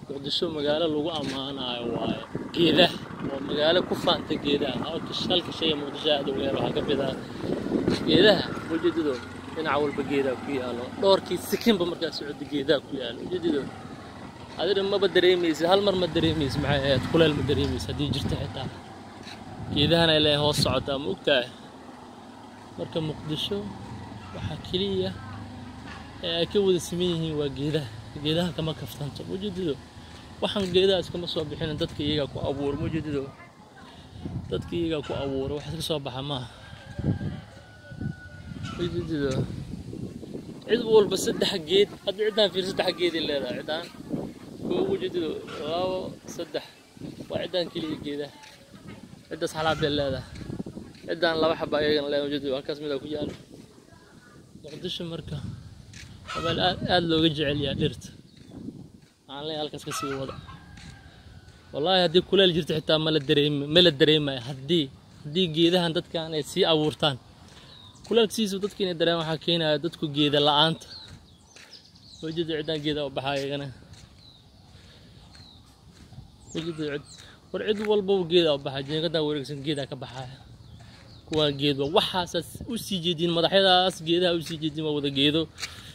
muqdisho magaalo lagu ammaanayo waaye geedaha waa magaalo ku faanta geedaha halka halka shayga muqdisho aad uga helo waxaa ka mid ah geedaha ujeedadoo dhinac walba geedaa ku yaalo dhowrkii sikinba markaa socda geedaa ku yaalo ujeedadoo adina maba dareemaysid hal mar ma dareemaysid maxay ahayd kuleel ma dareemaysid haddii jirto xitaa geedahana ilaa hoos socotaa ma ogtahay marka muqdisho waxaa keliya ee ay ka wada siman yihiin waa geedaha geedaha kama kaftanto mujeedido waxaan geedahaas kama soo bixinin dadka iyagaa ku abuura mujeedido dadka iyagaa ku abuura wax iska soo baxa maaha mujeedido cid walba saddex geed hadda ciddaan fiir saddex geeday leedahay ciddaan koo mujeedido labo saddex waa ciddaan keliya geedaha ciddaas xalaad bay leedahay ciddaan laba xaba ayagana leedahay mujeedido halkaas midaa ku yaalo muqdisho marka meel aad aad looga jecel yahay dhirta waxaan leeyahay halkaas ka sii wada wallaahi haddii kuleel jirto xitaa mala dareemi mala dareemayo haddii haddii geedahan dadkan ay sii abuurtaan kuleelkasiisu dadka inay dareemaan waxaa keenaya dadku geeda la-aanta wejida ciddaan geeda u baxaa iyagana wejida cid war cid walbaba geeda u baxaa jeegadaa wareegsan geedaa ka baxaya kuwaa geedba waxaasaas u sii jeedin madaxyadaas geedaha u sii jeedin waa wada geedo